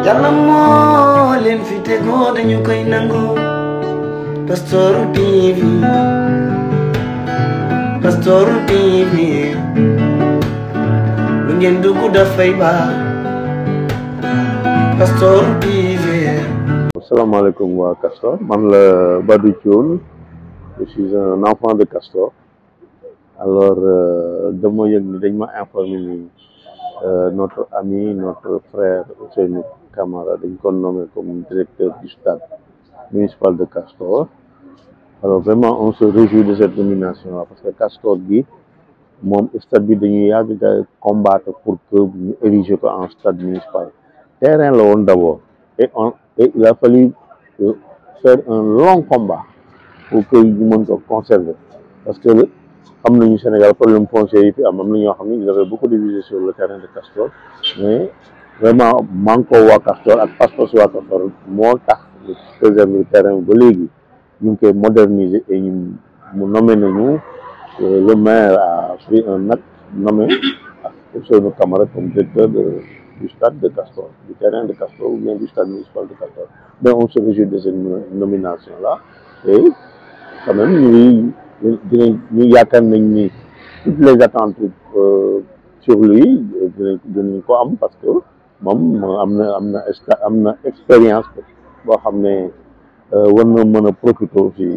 yàlla moo leen fi tegoo dañu koy nangu Pastoor TV Pastoor TV lu ngeen dugg dafay baax Pastoor TV asalaamaaleykum waa Castor man la Badou Thioune je suis un enfant de Castor alors dama yëg ni dañ ma informé ni notre ami notre frère Ousseynou Camara dañ ko nommé comme directeur du stade municipal de Castor alors vraiment on se réjouit de cette nomination là parce que Castor gi moom stade bi dañuy yàgg ga combattre pour que ñu ériger ko en stade municipal terrain la woon d'abord et on et il a fallu faire un long combat pour que ñu mën ko conserver parce que xam nañu Sénégal problème foncier yi fi am am na ñoo xam ne ils avaient beaucoup de visées sur le terrain de Castor mais vraiment manko waa Castor ak pas-pas waa Castor moo tax ñu préserver terrain ba léegi ñu ngi koy moderniser et ñu mu nommé nañu le maire a pris un acte nommé Ousseynou Camara comme directeur de du stade de Castor du terrain de Castor ou bien du stade municipal de Castor mais on se réjouit de cette nomination là et quand même ñu dinañ ñu yaakaar nañ ni toutes les attentes sur lui dinañ dinañ ko am parce que moom am na am na am na expérience boo xam ne war na mën a profiter ci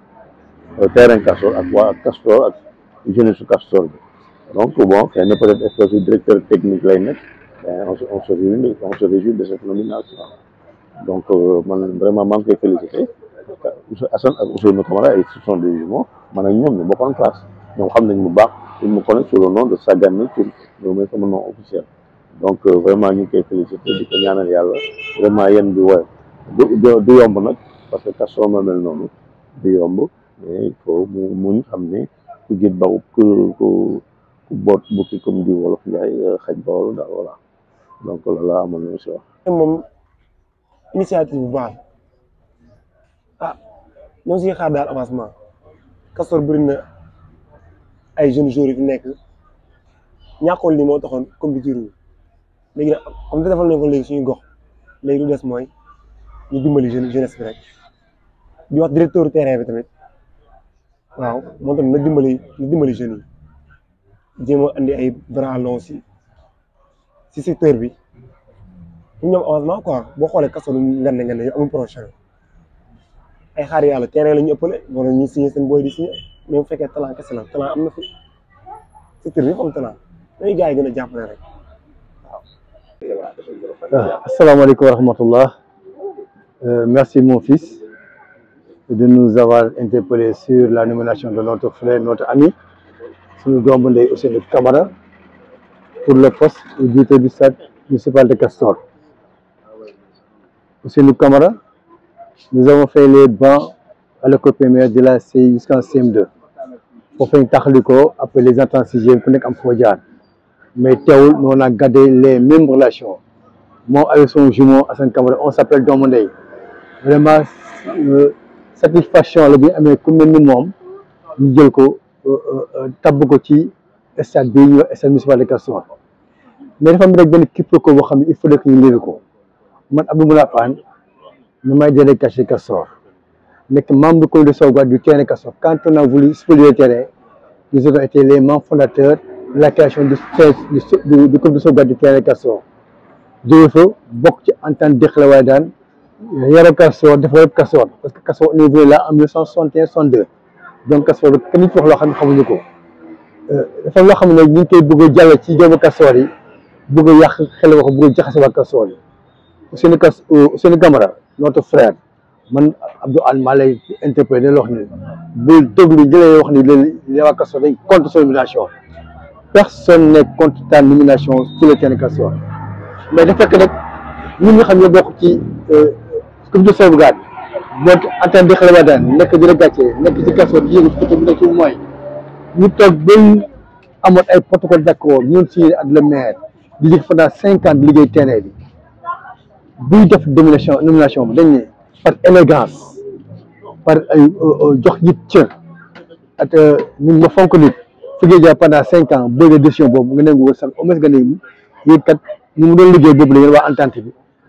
terrain Castor ak waa Castor ak jeunesse su Castor bi donc bon xëy na peut-être espèce de directeur technique lay nekk on se on se réjouit on se réjouit de cette nomination donc man vraiment maa ngi koy féliciter Assane ak Ousseynou Camara et ce sont des jumeaux man ak ñoom ñu bokkoon classe ñoom xam nañ bu baax ils me connaissent sous le nom de Sagane Thioune loolu mooy sama nom officiel donc vraiment ñu ngi koy féliciter di ko ñaanal yàlla vraiment yéen bi woy du du yomb nag parce que Castor ma mel noonu du yomb mais il faut mu muñ xam ne ku jët baw ku ku ku boot bukki comme di wolof Njaay xaj bawol daal voilà donc loolu laa amoon na si wax moom initiative bu baax ah ñoo siy xaar daal avancement Castor bëri na ay jeunes joueurs yi fi nekk ñàkkoon li moo taxoon compétiteur wu léegi nag comme te defal nañ ko léegi suñu gox léegi lu des mooy ñu dimbali jeune jeunesse bi rek di wax directeur terrain bi tamit waaw moom tamit na dimbali na dimbali jeunes yi jéem a andi ay bras longs si si secteur bi ñu ñoom avancement quoi boo xoolee Castor lu ngan ne ngan ne amul projet ay xaar yàlla terrain la ñu ëppale wala ñu signé seen booy di signé mais bu fekkee talent kese la talent am na fi secteur bi am talent dañuy gars yi gën a jàppale rek waaw. asalaamaaleykum wa rahmatullah merci mon fils de nous avoir interpellé sur la nomination de notre frère notre ami suñu doomu ndey Ousseynou Camara pour le poste de directeur du stade municipal de Castor Ousseynou Camara nous avons fait les bancs à l'école primaire de la CI jusqu'en CM2 foofu ñu taxali ko après les entrées en sixième ku nekk am foo jaar mais teewul on a gardé les mêmes relations moom avec son jumeau Assane Camara on s'appelle doomu ndey vraiment satisfaction la bi amee ku mel ni moom ñu jël ko tabb ko ci stade bi ñuy wax stade municipal de Castor mais dafa am rek benn quiproquo boo xam ne il faut que ñu léegi ko man Abdou Moula Fane ñu may délégué caché Castor nekk membre du comité de sauvegarde du terrain Castor quand on a voulu spolier le terrain nous avons été les membres fondateurs de la création du du du comité de sauvegarde du terrain Castor jóge fa bokk ci entente Dexla waaye daan yaro Castor dafa yëpp Castor parce que Castor on est venu là en 1961 62 donc Castor kenn nit wax loo xam ne xamuñu ko dafa loo xam ne ñu ngi koy bëgg a jàll ci doomu Castor yi bëgg a yàq xel wax bëgg a jaxase waa Castor yi Ousseynou Cas Ousseynou Camara notre frère man Abdou Anne maa lay interpellé la wax ni bul déglu ñu lay wax ni li waa Castor dañ contre son nomination personne n'est contre ta nomination sur le terrain Castor mais dafa fekk nag ñun nga xam ne bokk ci comité de sauvegarde nekk en tant que xale daan nekk di la gàcce nekk ci Castor di yëngu ci côté bi nekk ci mooy ñu toog ba amoon ay protocole d'accord ñun signé ak le maire di jëkk pendant cinq ans di liggéey terrain bi buy def nomination nomination bi dañ ne par élégance par ay jox nit cër ak ñun ma fonk nit fi ngay jaar pendant cinq ans bëgg décision boobu nga nangu wër sax au moins nga ne yéen kat ñu mu doon liggéey boobu la yéen waa entente bi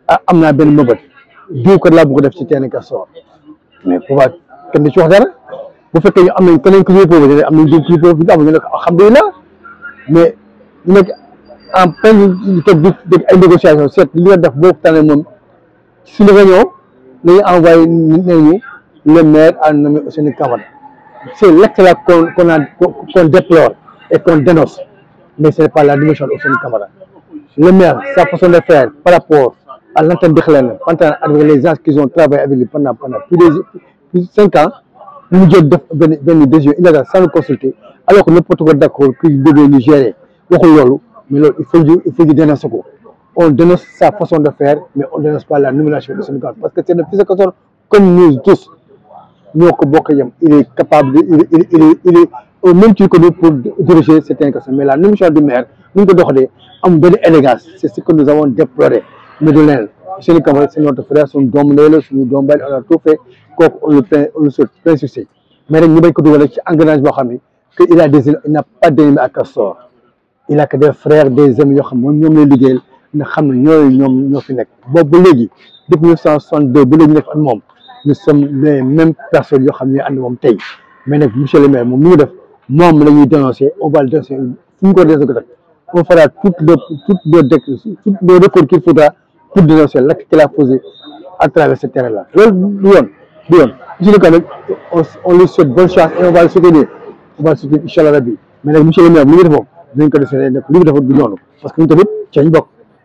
ah am naa benn mëbët diw kat laa bëgg def ci terrain Castor mais bu baax kenn du ci wax dara bu fekkee ñu am nañ keneen ku ñuy proposé am nañ diw ku ñu proposé am ñu ne ko alhamdulilah mais ñu nekk en pleine ñu toog di dégg ay négociation seet li nga def boo tànnee moom suñu réunion dañuy envoyé nañu le maire a nommé Ousseynou Camara c'est l'acte là qu'on qu'on a qu'on déplore et qu'on dénonce mais ce n'est pas la nomination d'Ousseynou Camara le maire sa façon de faire par rapport à l'antenne Dekhlène pendant avec les gens qui ont travaillé avec lui pendant pendant plus de plus de cinq ans ñu jël def benn benn décision illégale sans le consulter alors que n'importe quoi d'accord que ñu devait ñu gérer waxul loolu mais loolu il faut ñu il faut ñu dénoncer ko on dénonce sa façon de faire mais on dénonce pas la nomination de Ousseynou Camara parce que c'est le fils de Castor comme nous tous ñoo ko bokk yem il est capable de il est il est il est, il est au même titre que nous pour diriger certains Castor mais la nomination du maire ni ñu ko doxalee am benn élégance c'est ce que nous avons déploré mais du leneen Ousseynou Camara c'est notre frère suñu doomu ndey la suñu doomu baay on a tout fait kooku on le plein on le souhaite plein succès mais rek ñu bañ ko dugal ci engrenage boo xam ne que il a des il n'a pas d'ennemis à Castor il a que des frères des amis yoo xam moom ñoom lay liggéeyal nga xam ne ñooyu ñoom ñoo fi nekk boobu ba léegi depuis mille neuf cent soixante-deux ba léegi nekk ak moom nous sommes les mêmes personnes yoo xam ne ànd moom tey mais nag monsieur le maire moom mi ngi def moom la ñuy dénoncer on va le dénoncer fu ñu ko dénoncer ko on fera toutes les toutes les dé toutes les recours qu'il faudra pour dénoncer l'acte qu'il a posé à travers ce terrain là loolu du yoon du yoon monsieur le maire on on lui souhaite bonne chance et on va le soutenir on va le soutenir incha allah rabbi mais nag monsieur le maire li ngi def moom dinañ ko defee nag li mu defoon du noonu parce que ñun tamit ci lañ bokk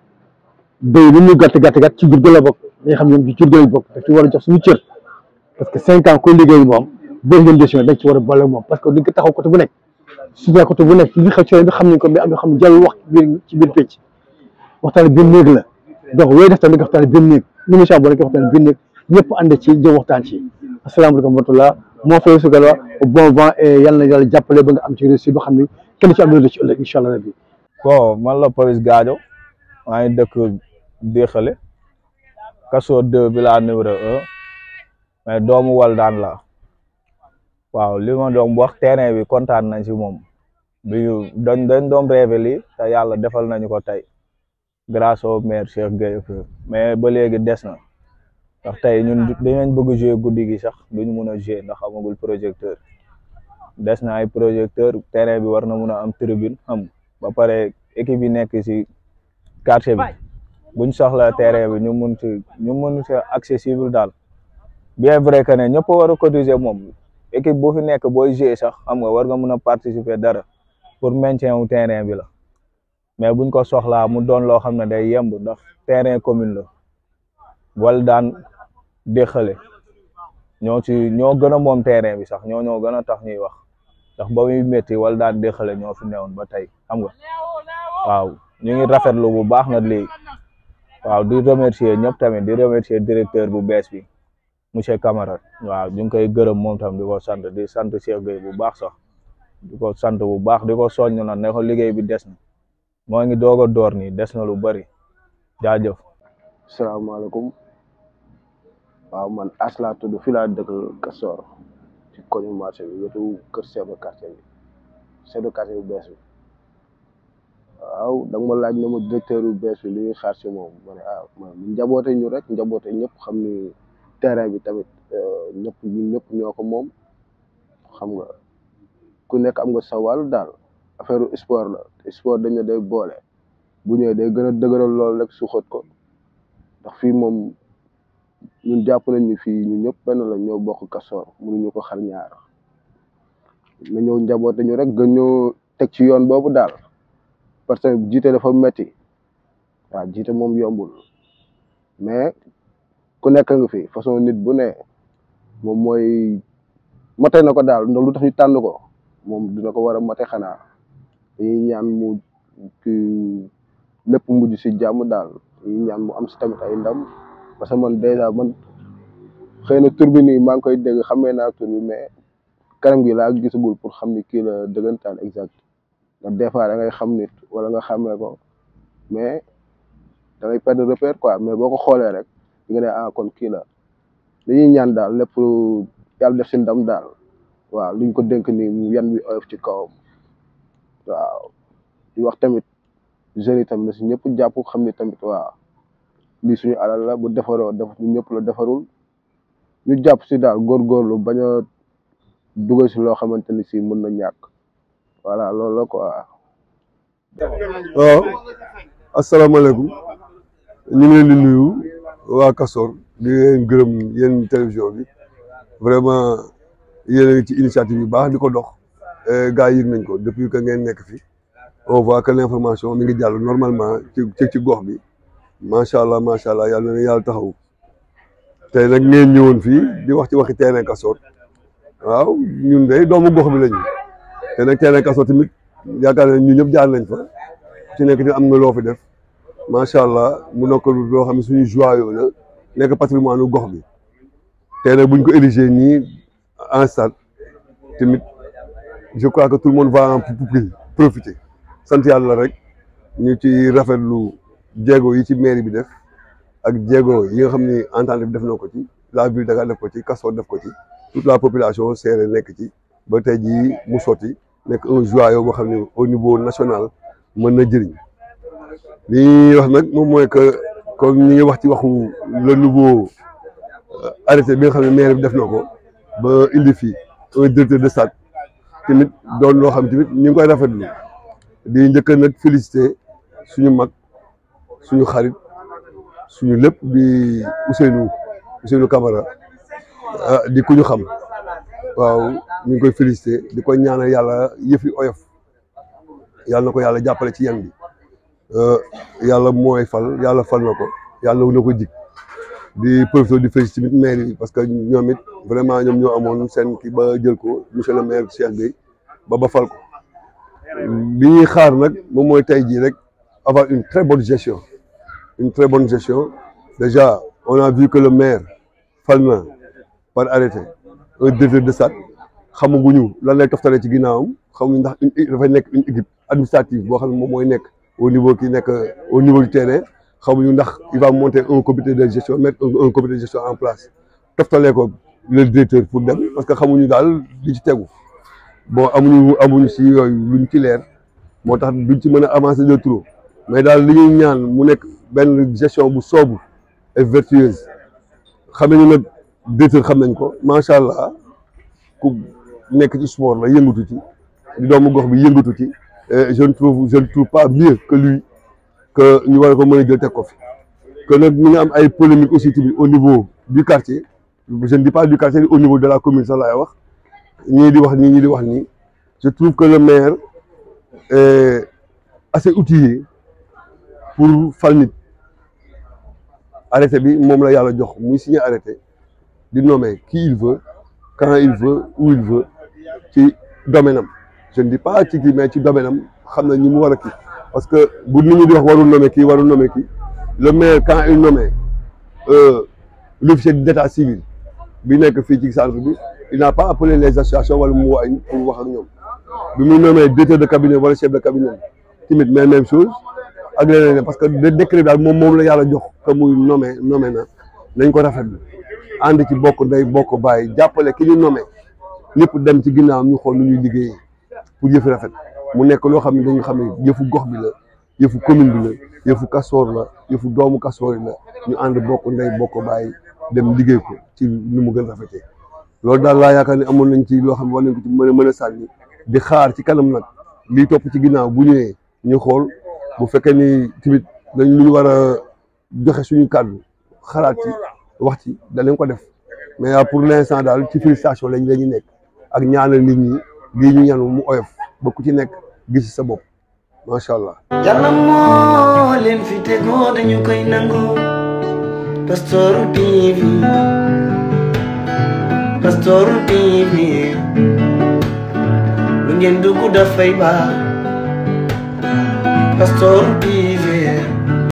béy li ñu gàtt gàtt gàtt ci jur gi la bokk dañuy xam ñoom ci jur gi lañ bokk daf ci war a jox suñu cër parce que cinq ans koy liggéey moom boo ngeen décision dañ ci war a boole moom parce que duñ ko taxaw côté bu nekk suñu côté bu nekk ci li xew ci bi xam nañ ko mais am na xam ne jarul wax ci biir ci biir pécc waxtaan biir néeg la donc yooyu def tamit nga waxtaan biir néeg émission boo nekk waxtaan biir néeg ñëpp ànd ci jëm waxtaan ci asalaamaaleykum wa rahmatullah moo fay su galwa bon vent et yàlla na yàlla jàppale ba nga am ci réussite boo xam ne kenn ci am na ci ëllëg incha allah rabbi bon man la Papis Gadio maa ngi dëkk Déxale Castor 2 village numéro un mais doomu Waldaan la waaw li ma doon wax terrain bi kontaan nañ si moom bi ñu dañ dañ doon rêvé lii te yàlla defal nañu ko tey grâce au maire Cheikh Gueye mais ba léegi des na ndax tey ñun dinañ bëgg jouer guddi gi sax duñu mun a jouer ndax amagul projecteur des na ay projecteur terrain bi war na mun a am tribune xam ba pare équipe yi nekk si quartier bi buñ soxla terrain bi ñu mun si ñu mun si accessible daal bien vrai que ne ñëpp war a cotiser moom équipe bu fi nekk booy jouer sax xam nga war nga mun a participer dara pour maintien wu terrain bi la mais buñ ko soxlaa mu doon loo xam ne day yemb ndax terrain commune la wala daan déxale ñoo ci ñoo gën a moom terrain bi sax ñoo ñoo gën a tax ñuy wax ndax ba muy métti wala daan déxale ñoo fi newoon ba tey xam nga waaw ñu ngi rafetlu bu baax na lii waaw di remercier ñëpp tamit di remercier directeur bu bees bi monsieur Camara waaw ñu ngi koy gërëm moom tam di ko sant di sant Cheikh Gueye bu baax sax di ko sant bu baax di ko soññ na ne ko liggéey bi des na moo ngi doog a door nii des na lu bari jaajëf salaamaaleykum waaw man as laa tudd fii laa dëkk Castor ci koñu marché bi wetu kër chef de quartier bi chef de quartier bu bees bi waaw da nga ma laaj ne ma directeur bu bees bi li ñuy xaar si moom ma ne ah man njaboote ñu rek njaboote ñëpp xam ni terrain bi tamit ñëpp ñun ñëpp ñoo ko moom xam nga ku nekk am nga sa wàll daal affaire sport la sport dañ ne day boole bu ñëwee day gën a dëgëral loolu rek su xët ko ndax fii moom ñun jàpp nañ ni fii ñu ñëpp benn la ñoo bokk Castor mënuñu ko xar ñaar na ñëw njaboote ñu rek gën ñoo teg ci yoon boobu daal parce que jiite dafa metti waaw jiite moom yombul mais ku nekk nga fi façon nit bu ne moom mooy mate na ko daal ndax lu tax ñu tànn ko moom dina ko war a mate xanaa dañuy ñaan mu ki lépp mujj si jàmm daal dañuy ñaan mu am si tamit ay ndam parce que man dèjà man xëy na tur bi nii maa ngi koy dégg xamee naa tur bi mais kanam gi laa gisagul pour xam ni kii la dëggantaan exact ndax des fois da ngay xam nit wala nga xamee ko mais da ngay perdre repère quoi mais boo ko xoolee rek di nga ne ah kon kii la dañuy ñaan daal lépp yàlla def si ndam daal waaw luñ ko dénk nii mu yan bi oyof ci kawam waaw di wax tamit jeunes yi tamit na si ñëpp jàpp xam ni tamit waaw lii suñu alal la bu defaroo def ñun ñëpp la defarul ñu jàpp si daal góorgóorlu bañ a dugal si loo xamante ni si mën na ñàkk voilà loolu la quoi. waaw asalaamaaleykum ñu ngi leen di nuyu waa Castor di leen gërëm yéen télévision bi vraiment yéen a ngi ci initiative yu baax di ko dox gars yi yëg nañ ko depuis que ngeen nekk fi on voit que l'information mi ngi jàll normalement ci ci ci gox bi macha allah macha allah yàlla na yàlla taxaw tey nag ngeen ñëwoon fii di wax ci waxi terrain Castor waaw ñun de doomu gox bi lañu te nag terrain Castor tamit yaakaar nañ ñu ñëpp jaar nañ fa ci nekk ni am nga loo fi def macha allah mu nekk loo xam ne suñu joyau la nekk patrimoine u gox bi tey nag buñ ko érigé nii en stade tamit je crois que tout le monde va en profiter sant yàlla rek ñu ci rafetlu jéego yi ci mairie bi def ak jéego yi nga xam ni entente bi def na ko ci la ville de Dakar def ko ci Castor def ko ci toute la population seere nekk ci ba tey jii mu sotti nekk un joyau boo xam ne au niveau national mën na jëriñ li ñuy wax nag moom mooy que comme ñi ngi wax ci waxu le nouveau arrêté bi nga xam ne maire bi def na ko ba indi fii un directeur de stade tamit doon loo xam tamit ñu ngi koy rafetlu di njëkk nag féliciter suñu mag suñu xarit suñu lépp di Ousseynou Ousseynou Camara di ku ñu xam waaw ñu ngi koy féliciter di ko ñaanal yàlla yëfi oyof yàlla na ko yàlla jàppale ci yan bi yàlla mooy fal yàlla fal na ko yàlla na ko jig di profité di félicité tamit maire yi parce que ñoom it vraiment ñoom ñoo amoon seen kii ba jël ko monsieur le maire Cheikh Gueye ba ba fal ko li ñuy xaar nag moom mooy tey jii rek avoir une très bonne gestion une très bonne gestion déjà on a vu que le maire fal na par arrêté un directeur de stade xamaguñu lan lay toftale ci ginnaawam xamuñu ndax une dafay nekk une équipe administrative boo xam ne moom mooy nekk au niveau kii nekk au niveau du terrain xamuñu ndax il va monter un comité de gestion mettre un comité de gestion en place toftalee ko le directeur pour dem parce que xamuñu daal li ci tegu bon amuñu amuñu si yooyu luñ ci leer moo tax duñ ci mën a avancer de trop mais daal li ñuy ñaan mu nekk benn gestion bu sobre et vertueuse xam nañu nag directeur xam nañ ko macha allah ku nekk ci sport la yëngatu ci di doomu gox bi yëngatu ci je ne trouve je ne trouve pas mieux que lui que ñu war ko mën a jël teg ko fi que nag ñu ngi am ay polémique aussi tamit au niveau du quartier je ne dis pas du quartier au niveau de la commune sax laay wax ñii di wax nii ñii di wax nii je trouve que le maire est assez outillé pour fal nit arrêté bi moom la yàlla jox muy signé arrêté di nommer qui il veut quand il veut où il veut ci domaine am je ne dis pas ci kii mais ci domaine am xam na ñi mu war a kii parce que bu nit ñi di wax warul nommer kii warul nommer kii le maire quand il nomme l'officier d'état civil bi nekk fii ci centre bi il n'a pas appelé les associations wala mu waay pour wax ak ñoom bi muy nommé directeur de cabinet wala chef de cabinet tamit mais même chose ak leneen parce que de décret daal moom moom la yàlla jox que muy nommé nommé na nañ ko rafetlu ànd ci bokk ndey bokk bàyyi jàppale ki ñu nommé ñëpp dem ci ginnaaw ñu xool nu ñuy liggéeyee pour yëfi rafet mu nekk loo xam ne dañu xam ne yëfu gox bi la yëfu commune bi la yëfu Castor la yëfu doomu Castor yi la ñu ànd bokk ndey bokk bàyyi dem liggéey ko ci ni mu gën rafetee loolu daal laa yaakaar ne amoon nañ ci loo xam ne war nañ ko ci mën a mën a sànni di xaar ci kanam nag lii topp ci ginnaaw bu ñëwee ñu xool bu fekkee ni tamit dañ lu ñu war a joxe suñu kàddu xalaat ci wax ci danañ ko def mais pour l'instant daal ci félicitation lañ la ñu nekk ak ñaanal nit ñi lii ñu ñanu mu oyof ba ku ci nekk gis sa bopp macha allah. yàlla moo leen fi tegoo dañu koy nangu Castor TV Castor TV lu ngeen dugg dafay baax Castor TV